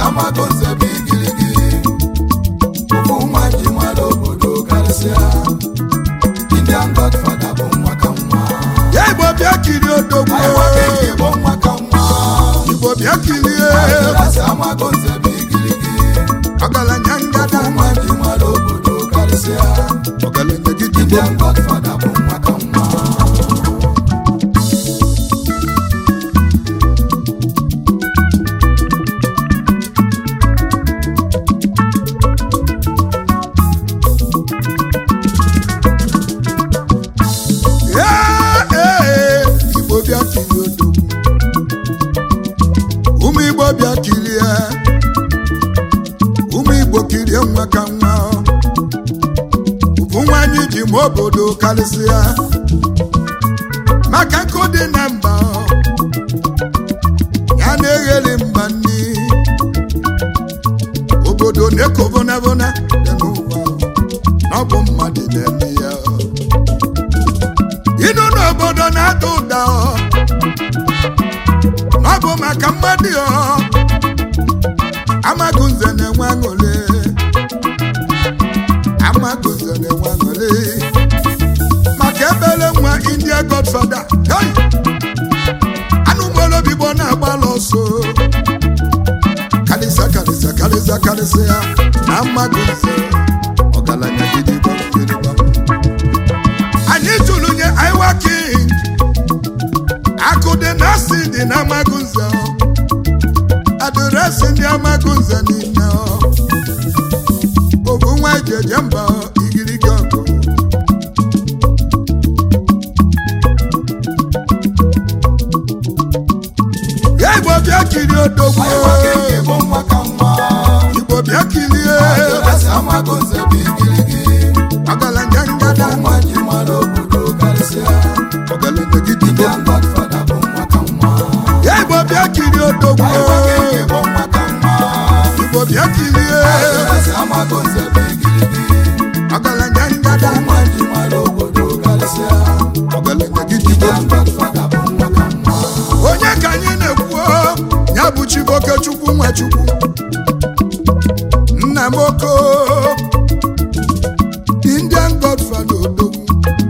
amago nze bụ igirigi ofu nwa ji mara obodo karịsịa Indian Godfather bụ nwa ka nwa ya igbo bịa kirie odogwu Aiwa King bụ nwa ka nwa igbo bịa kirie Asị amago nze bụ igirigi ọgaranya ngada ofu nwa ji mara obodo karịsịa ọgaranya gidigbo Indian Godfather bụ nwa ka nwa Ee, ee, igbo bịa kirie odogwu ụmụ igbo bịa kirie ụmụ igbo kirie nwa ka nwa bụ nwanyị ji ma obodo karịsịa maka nkụ dị na mba ya na-egheli mba nni obodo na-ekovonavona dị n'ụwa na ọ bụ mmadụ na-eme ya ịnụ n'obodo na-ada ụda ọ ọ bụ maka mmadụ ọ amagụnze na-enwe aṅụrị amagụnze na-enwe aṅụrị maka ebele nwa india godfather hey! anụmolobigbo na-agbala ọsọ karịsịa karịsịa karịsịa karịsịa na amagụnze ọgaranya gidigba gidigba anyị tụrụ nye Aiwa King akụ dị na asị dị na Amagunze adịresị ndị Amagunze niile obu nwa eji eje mba igirigi ọgụ ya Igbo bịa kirie odogwu Aiwa King bụ nwa ka nwa Igbo bịa kirie Asị amago nze bụ igirigi ọgaranya ngada nwa ji mara obodo karịsịa ọgaranya gidigbo Indian Godfather bụ nwa ka nwa ya Igbo bịa kirie odogwu Aiwa King bụ nwa ka nwa Igbo bịa kirie Asị amago nze bụ igirigi ọgaranya ngada nwa ji mara obodo karịsịa ọgaranya gidigbo Indian Godfather bụ nwa ka nwa onye ka anyị na-ekwu ya bụ chiboke chukwu nwachukwu nna m oko indian godfather odogwu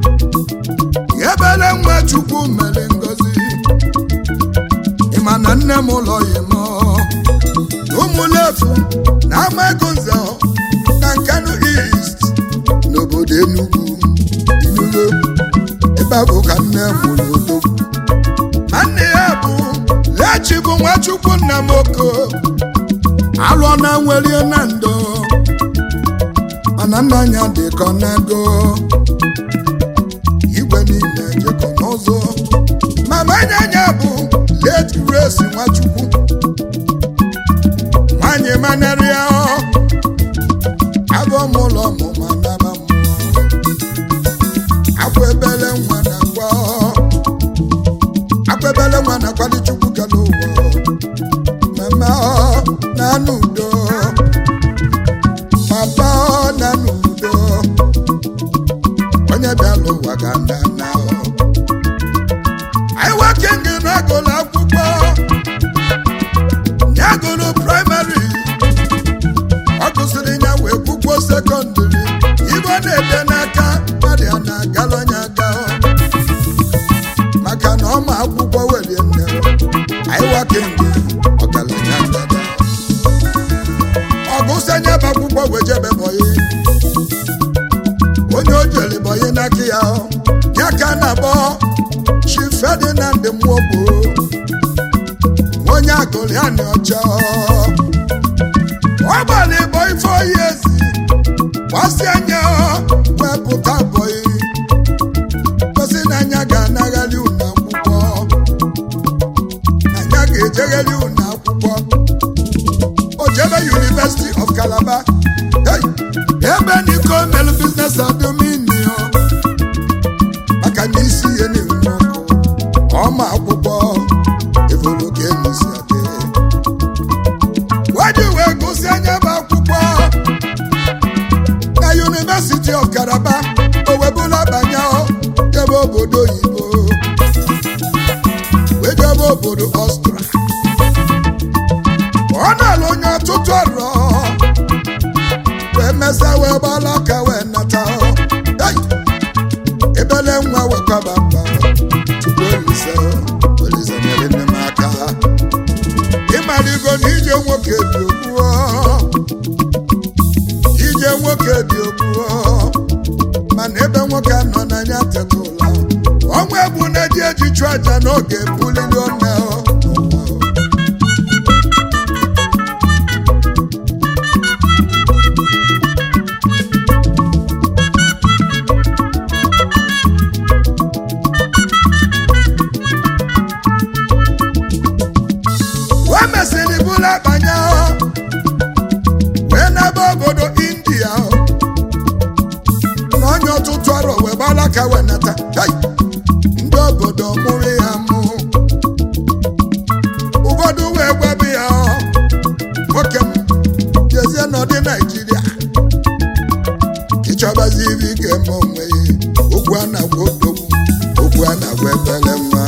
ebele nwa chukwu mere ngozi ịma na nne m ụlọ ya m ụmụlefu na amagonze na nkanu east n'obodo enugwu inugo ebe a bụ ka nne m ụlọ odogwu ma nne ya bụ lechi bụ nwachukwu nna m oko alụọ na nwerie na ndo mana nna anya dịkọ n'ego igwe niile jekọ n'ụzọ mama anya bụ late grace nwachukwu nwanyị manarịa abụọ m ụlọ ọmụma naba mmụọ akwa ebele nwa na akwa akpebele nwa na kwali chukwu kele ụwa mama ọ na-anụ udo papa ọ na-anụ udo onye bịala ụwa ga nda na Aiwa King na-agụlụ akwụkwọ ya gụrụ praịmarị ọ gụsịrị ya wee kwụkwọ sekọndịrị ibe ọ na-ede n'aka mmadụ ya na-agala onye aka maka na ọma akwụkwọ welie nne Aiwa King ọgaranya ngada ọgụsanye bụ akwụkwọ wejebe bọyị onye o jere bọyị n'aka ya ya ka a na-akpọ chi Ferdinand Nwogbo onye agụrịanị ọcha ọ gbara ịbọ ife oyi ezi gbasi anya wepụta bọyị gosi na anya ga-anaghali unu akwụkwọ anya ga-ejegheli unu akwụkwọ o jebe University of Calabar hey, ebe niko melu business adominio maka na isi ihe na-enwe ọkụ ọma akwụkwọ evolo ka enusi adị waji wee gụsi anya bụ akwụkwọ na ebele nwa wekwaba mba tupu olise olise nyere nne m aka ịmaligo na ije nwoke dị ogbuo ije nwoke dị ogbuo mana ebe nwoke nọ n'anya tetụla ọnwa egbu na-eji eji chụọ aja n'oge bulili one o mesịrị bụrụ akpanya wee n'ebe obodo india na onye ọtụtụ arọ wee gbala ka wee nata Hey! ndị obodo mụrụ ya mụ ụfọdụ wee gwabi ya nwoke m jezie n'ọdị naijiria ịchọbazi ibe ị ga-eme onwe ya okwu a na-agwa odogwu okwu a na-agwa ebele nwa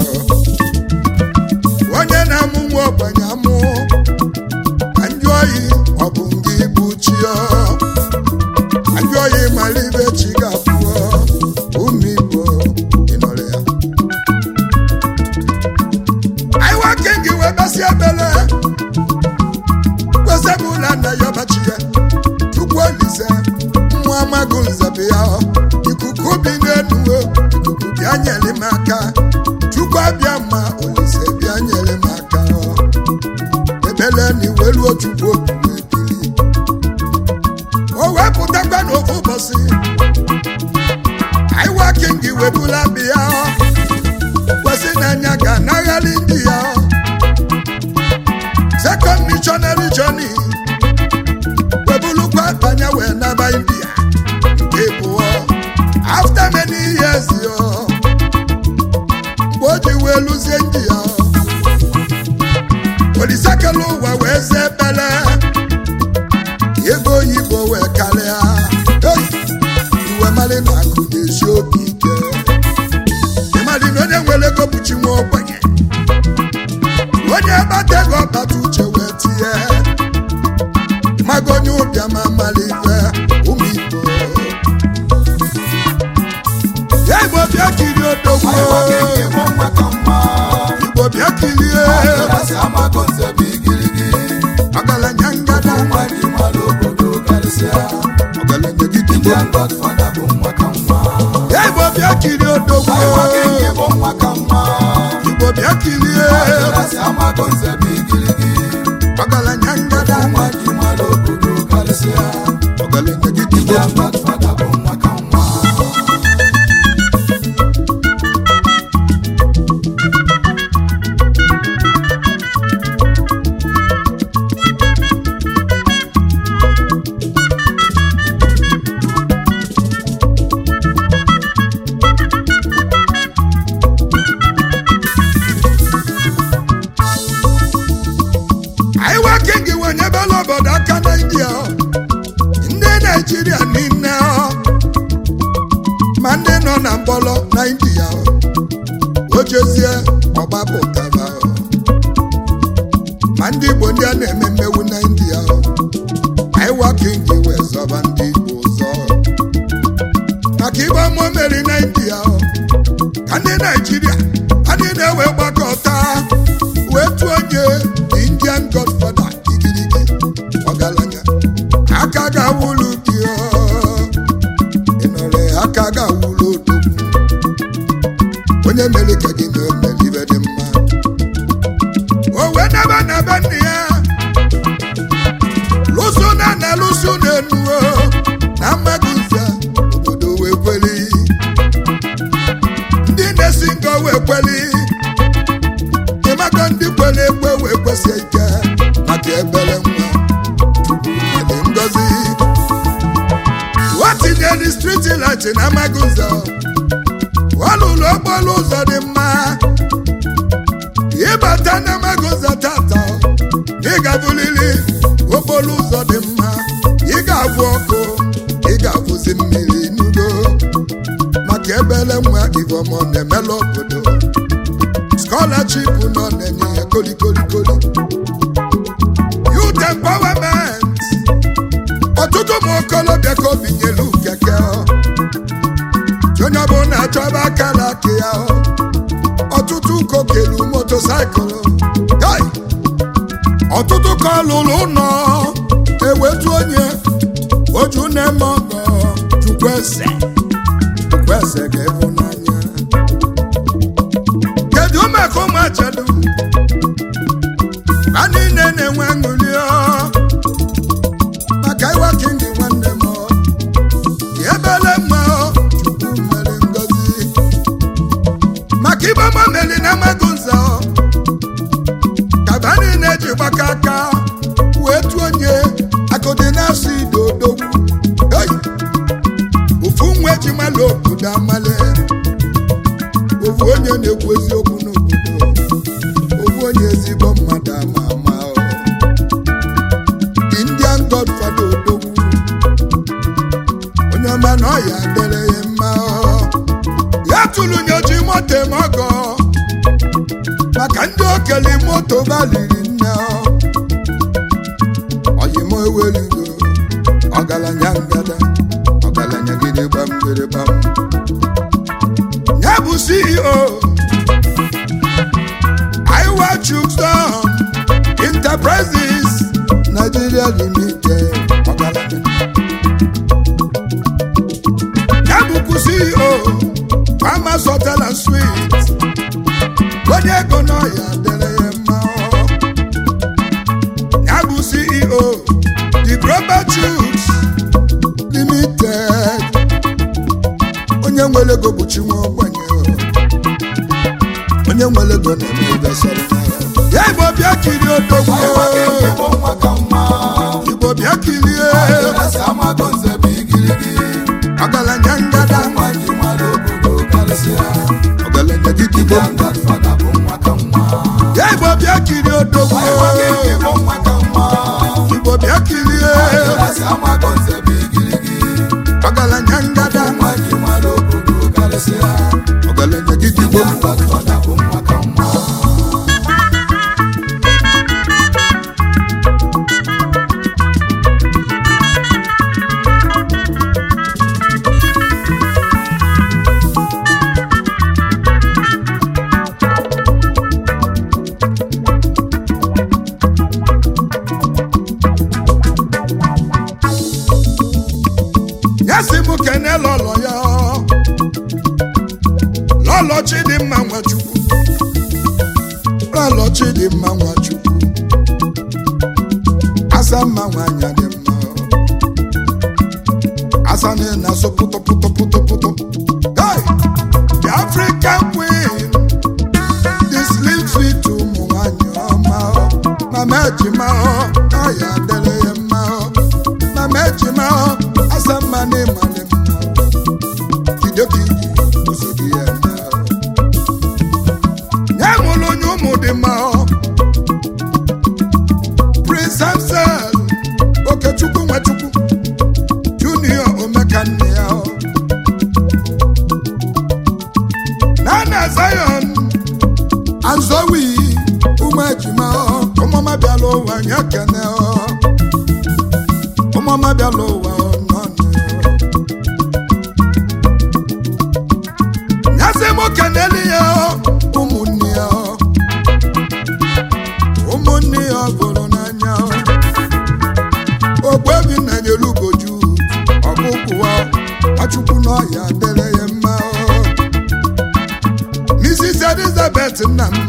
onye na-amụ nwa ogbenye amụ ka ndị oyi ọ bụ ngị bụ chi ọ ndị oyi mara ibe chi ga-abụọ ụmụ igbo ịnọrọ ya anyị nwoke gị wee basị ebele kwesịbụla na ya ọbachi ya chukwu olise nwa amagụ nzebe ya ikuku bi n'elu ikuku bịa nyere m aka chukwu abịa ma olise bịa nyere m aka ebele na iweluo chukwu obi ebili o wepụtakwa n'ofu ụbọchị anyị waking webula bịa kwesị n'anya ga anaghali ndị ya second missionary journey webulukwa banye wee naba india nke bụọ after many years yo mgbe o ji wee lụzie ndị ya olisekela ụwa wee zee bele ego oyibo wee karịa Hey! iwe mali na akụ na-esi obi ike ịmali na onye nwere ego bụchi nwa ogbenye onye gbata ego ọkpata uche wee tinye mago onye ụbịa ma mali ife ụmụ igbo ya igbo bịa kirie odogwu anyị nwoke nke bụ nwa ka mma igbo bịa kirie ọdịrasị amago nze bụ igirigi ọgaranya ngada nwa dị mmadụ obodo karịsịa ọgaranya gidi ndị godfada bụ nwa ka mma ya igbo bịa kirie odogwu anyị nwoke nke bụ nwa ka mma igbo bịa kirie ọdịrasị amago nze bụ igirigi ọgaranya ngada nwa dị mmadụ obodo karịsịa ọgaranya gidi ndị godfada bụ nwa ka mma anyị nwoke gị wenyebela obodo aka na india ndị naijiria niile ma ndị nọ na mgbọlọ na india o jezie ọgbapụtara ma ndị igbo ndị a na-eme mmewu na india anyị nwoke gị wee zọba ndị igbo ụzọ maka igbe ọmụ meri na india ka ndị naijiria ha niile wee gbakọta wee tụọ onye the indian godfather igirigi ọgaranya aka ga-awụlụ gị ọ. ị nọrọ ya, aka ga-awụlụ odogwu onye mere ka gị na o mere ibe dị mma o wee naba na be nna ya lụso na na lụso na enuo na mmadụ nze obodo wee kweli ndị na-esi nga wee kweli ịmaka ndị kwere ekwe wee kwesie ike maka ebere nwa dị ngozi o tinyere striti light na amaghị ụzọ ọ lụrụ okporo ụzọ dị mma ịbata na amaghị ụzọ tata ị ga-abụlili okporo ụzọ dị mma ị ga-abụ ọkụ ị ga-abụzi mmiri n'udo maka ebere nwa ivomọ na-emela obodo scholarship nọ na-enye ya kolikolikoli youth empowerment ọtụtụ ụmụ okolobịa ka obi nyelu keke ọ. onye ọbụla chọba akara aka ya ọtụtụ kokelu motosaịkụl Hey! ọtụtụ ka lụrụ ụlọ ewetu onye oju na-eme ọgọ chukwueze chukwueze ga-ebu n'anya kedu maka ụmụ achedu ha niile na-enwe aṅụrị ọ maka ịwa kingi nwanne m ọ. ebele mma ọ, chukwu mere ngozi maka ibe ọma meri na amaghị nza ọ. kaba niile ji gbaka aka wee tu onye akụdị na-asụ ide odogwu Hey! ofu nwa eji mala obodo amale ofu onye na-ekwu eziokwu n'obodo ofu onye ezigbo mmadụ ama ama ọ. the indian godfather odogwu onye ọma na ọya dere ya mma ọ. ya tụrụ nyochi moto eme ọgọ maka ndị okele moto baliri nne ọ. oyimo eweligo ọgaranya ngada ọgaranya gide gbam gide gbam ya bụ ceo iwa chukston enterprises nigeria limited ọgaranya ya bụkwu ceo farmers hotel and suites onye ego n'ọya dere ya mma ọ. ya bụ ceo the global chooks limited onye nwere ego bụ chinwe ogbenye onye nwere ego na-eme ebesara ya igbo bịa kirie odogwu Ịwa kingi bụ nwa ka mma. igbo bịa kirie Adịrasị amago nze bụ igirigi. ọgaranya ngada Nwa ji mmadụ obodo karịsịa. ọgaranya gidigbo Indian Godfather bụ nwa ka mma. ya igbo bịa kirie odogwu Ịwa kingi bụ nwa ka mma. igbo bịa kirie Adịrasị amago nze bụ igirigi. ọgaranya ngada Nwa ji mmadụ obodo karịsịa. ọgaranya gidigbo Indian Godfather bụ nwa ka mma. ya si m kene lọlọ ya lọlọ chidimma nwachukwu lọlọ chidimma nwachukwu asa mma nwanyị dị mma asa na na-asụ pụtụ pụtụ pụtụ pụtụ hey! the african queen the slim fit ụmụ nwanyị ọma mama ejima ọ ya dere ya mma mama ejima asa mma na ịmali mma idokiji ozugbo ya na ya mụrụ onye ụmụ dị mma prince samsel okechukwu nwechukwu junior omekanne ya nana zion anzowi ụmụ ejima ụmụma bịala ụwa nye kene ụmụma bịala ụwa nọnụ nyasị m keneli ya ụmụnne ya ụmụnne ya gụrụ n'anya ogbebi na nyere ugoju ọkụkụwa achukwu n'ọhịa dere ya mma mrs elizabeth nna m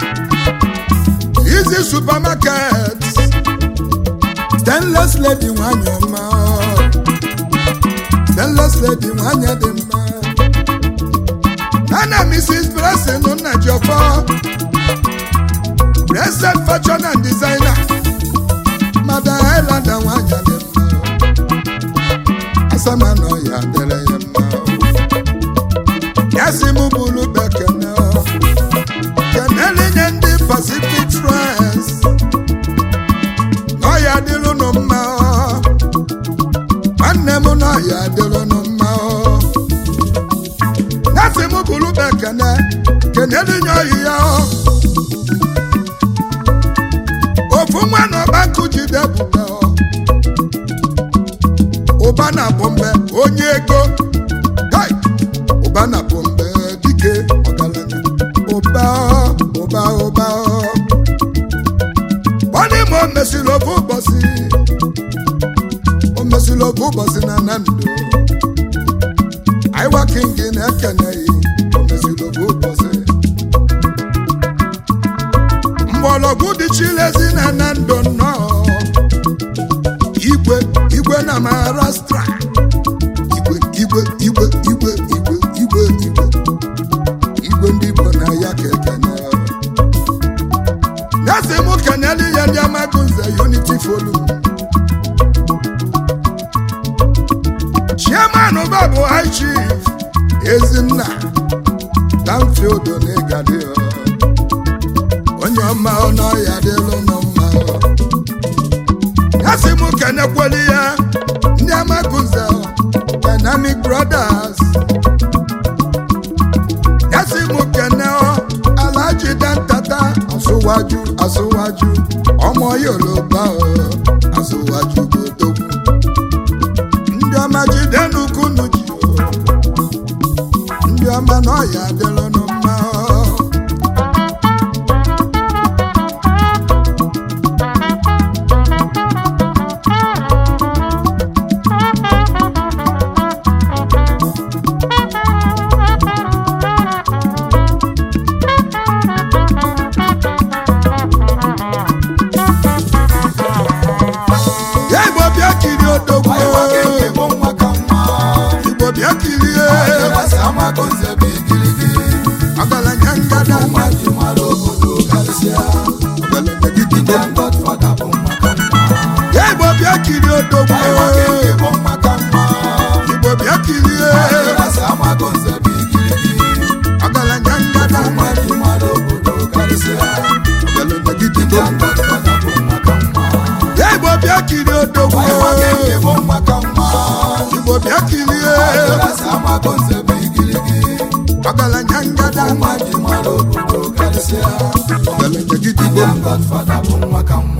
izi supermarket stainless lady nwanyị ọma stainless lady nwanyị dị mma nana mrs blessing nnajọfọ blessed fashion and designer madam islander nwanyị dị mma asamana ya dere ya mma ya si m bụrụ bekene kenele nye ndị pacific france n'ọya dịrụnụ mma nwanne m n'ọya dịrụnụ mma ya si m bụrụ bekene kenele nye ọyị ya ofu nwa na ọbankụ jide bụbe ụba na bombe onye ego Hey! ụba ụbọchị o mesịrị ofu ụbọchị na nando aiwa king na-ekeneghị o mesịrị ofu ụbọchị mgbọrọgwụ dị chilezi na nando nnọọ igwe igwe na maharashtra igwe igwe igwe igwe igwe igwe igwe igwe ndị igbo na ya ka ekene nyasị mụ keneli ya ndị amagunze unity forum chairman babụ high chief ezinna danfield n'ịgadị onye ọma ọnụ ọya dịlụ nụ mma ya sị mụ kenekweli ya ndị amagunze dynamic brothers ya sị mụ kene alaji dantata asụwaju asụwaju ọmọ yoruba asụwaju godogwu ndị ọma jide n'ukunu ji ndị ọma na ọya adịlụ nụ mma ya igbo bịa kirie odogwu Aiwa king bụ nwa ka nwa igbo bịa kirie Adịlasị amagonze bụ igirigi ọgaranya ngada ụmụ ji mara obodo karịsịa ọgaranya gidigbo Indian Godfather bụ nwa ka nwa ya igbo bịa kirie odogwu Aiwa king bụ nwa ka nwa igbo bịa kirie Adịlasị amagonze bụ igirigi ọgaranya ngada ụmụ ji mara obodo karịsịa ọgaranya gidigbo Indian Godfather bụ nwa ka nwa ya igbo bịa kirie odogwu Aiwa king bụ nwa ka nwa igbo bịa kirie Adịlasị amagonze bụ igirigi ọgaranya ngada ụmụ ji mara obodo karịsịa ọgaranya gidigbo Indian Godfather bụ nwa ka nwa